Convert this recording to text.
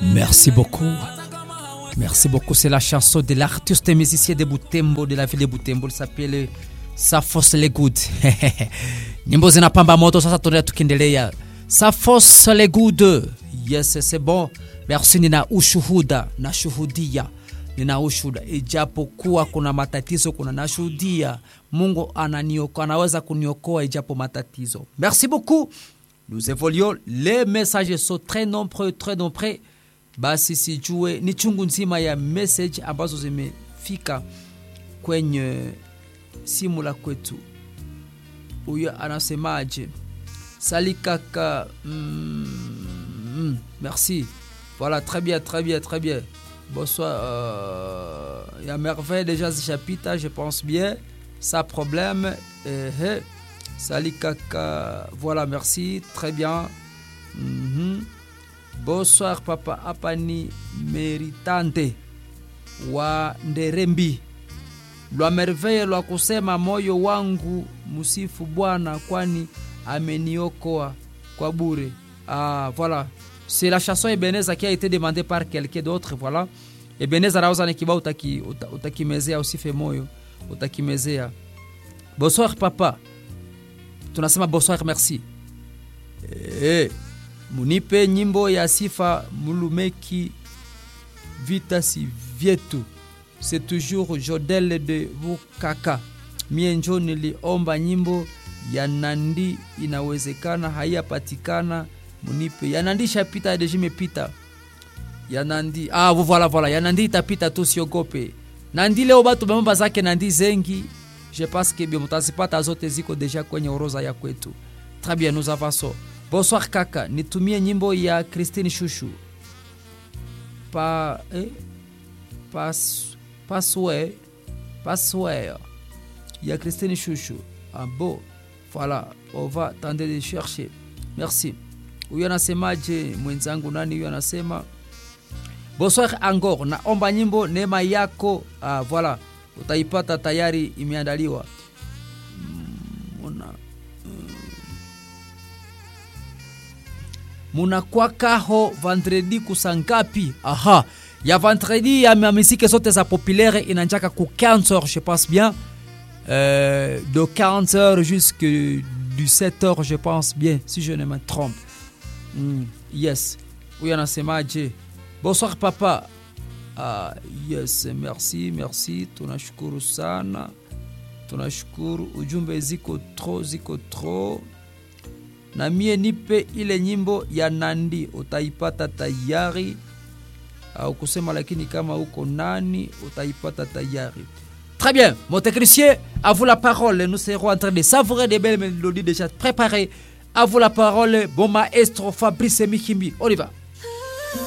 Merci beaucoup. Merci beaucoup. C'est la chanson de l'artiste et musicien de Butembo, de la ville de Butembo. Il s'appelle Safos Le Good. Nyimbo zinapamba moto sasa, tunaenda tukiendelea. Safos Le Good. Yes, c'est bon. Merci, nina ushuhuda, nashuhudia nina ushuhuda, ijapokuwa kuna matatizo, kuna nashuhudia Mungu ananiokoa, anaweza kuniokoa ijapo matatizo. Merci beaucoup. Nous évoluons. Les messages sont très nombreux, très nombreux. Basi sijue ni chungu nzima ya message ambazo zimefika kwenye simu la kwetu. Huyo anasemaje? Sali kaka. Mm, mm, merci. Voilà, très bien, très bien, très bien. Bonsoir. Euh, ya merveille déjà zishapita, je pense bien. Sans problème. Eh, eh. Sali kaka. Voilà, merci. Très bien. Mm -hmm. Bonsoir papa, hapa ni Meritante wa Nderembi. Lwa merveille lwa kusema moyo wangu musifu Bwana, kwani ameniokoa kwa bure. Ah, voilà. C'est la chanson Ebenezer qui a été demandée par quelqu'un d'autre, voilà. Ebenezer anauza ni kibao utaki, utakimezea usife moyo, utakimezea. Bonsoir papa. Tunasema bonsoir merci. Eh, munipe nyimbo ya sifa mulumeki vita si vyetu c'est toujours Jodel de Vukaka. Mie njo niliomba nyimbo ya Nandi, inawezekana haiyapatikana, munipe ya Nandi. Shapita deja imepita ya Nandi. Ah, voilà voilà, ya Nandi itapita tu, siogope. Nandi leo batu bamamba zake Nandi zengi, je pense que mutazipata zote ziko deja kwenye oroza ya kwetu. Très bien, nous avançons. Bonsoir kaka, nitumie nyimbo ya Christine Shushu pa eh, pas Passway, Passway. Il y a Christine Chouchou. Ah bon, voilà, on va tenter de chercher. Merci. Huyu anasemaje mwenzangu nani huyu anasema bonsoir encore, naomba nyimbo neema yako. Ah, voilà, utaipata tayari, imeandaliwa muna munakwakaho vendredi kusangapi? Aha, ya vendredi ya miziki zote za populaire inanjaka ku 15h je pense bien euh, de 40h jusque du 7h je pense bien si je ne me trompe mm, yes huyu anasemaje bonsoir papa ah, yes merci merci tunashukuru sana tunashukuru ujumbe ziko tro ziko tro na mie nipe ile nyimbo ya nandi utaipata tayari au kusema lakini kama uko nani utaipata tayari. Très bien, mon technicien, à vous la parole. Nous serons en train de savourer des belles mélodies déjà préparées. À vous la parole, bon maestro Fabrice Mikimbi. On y va.